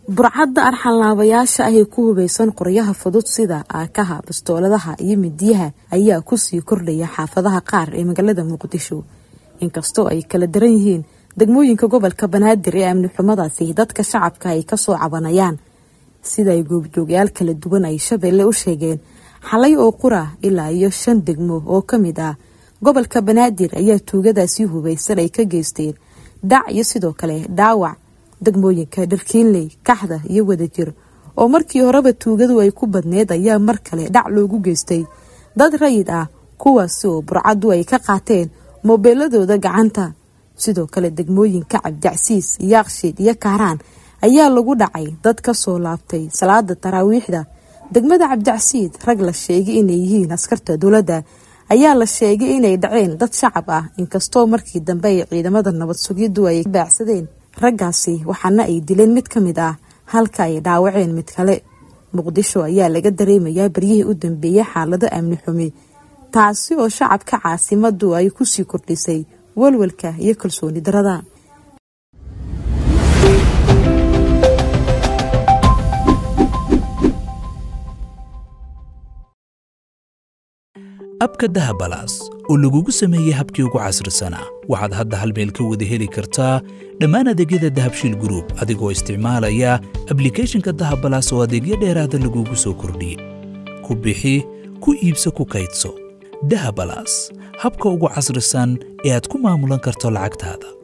burcadda arxanlaabayaasha ah ee ku hubaysan qoryaha fudud sida aakaha bastooladaha iyo midiyaha ayaa kusii kordhaya xaafadaha qaar ee magaalada muqdisho inkastoo ay kala daran yihiin degmooyinka gobolka banaadir ee amni xumadaasi dadka shacabka ay kasoo cabanayaan sida ay goobjoogyaal kala duwan ay shabeelle u sheegeen xalay oo qura ilaa iyo shan degmo oo ka mid ah gobolka banaadir ayaa tuugadaasi hubaysan ay ka geysteen dhac iyo sidoo kale dhaawac degmooyinka dharkiinley kaxda iyo wadajir oo markii horeba tuugadu ay ku badneed ayaa mar kale dhac loogu geystay dad rayid ah kuwaasi oo burcaddu ay ka qaateen moobeeladooda gacanta sidoo kale degmooyinka cabdicsiis yaaqshiid iyo kaaraan ayaa lagu dhacay dad kasoo laabtay salaada taraawiixda degmada cabdicsiid rag la sheegay inay yihiin askarta dowladda ayaa la sheegay inay dhaceen dad shacab ah inkastoo markii dambe ay ciidamada nabad sugiddu ay baacsadeen raggaasi waxaana ay dileen mid ka mid ah halka ay dhaawaceen mid kale muqdisho ayaa laga dareemayaa baryihii u dambeeyey xaalado amni xumi taasi oo shacabka caasimadu ay kusii kordhisay walwalka iyo kalsooni darada abka dahabalaas oo lagugu sameeyey habkii ugu casrisanaa waxaad hadda hal meel ka wada heli kartaa dhammaan adeegyada dahabshiil gruub adigoo isticmaalaya ablikhethonka dahabalaas oo adeegyo dheeraada lagugu soo kordhiyey ku bixi ku iibso ku kaydso dahabalaas habka ugu casrisan ee aad ku maamulan karto lacagtaada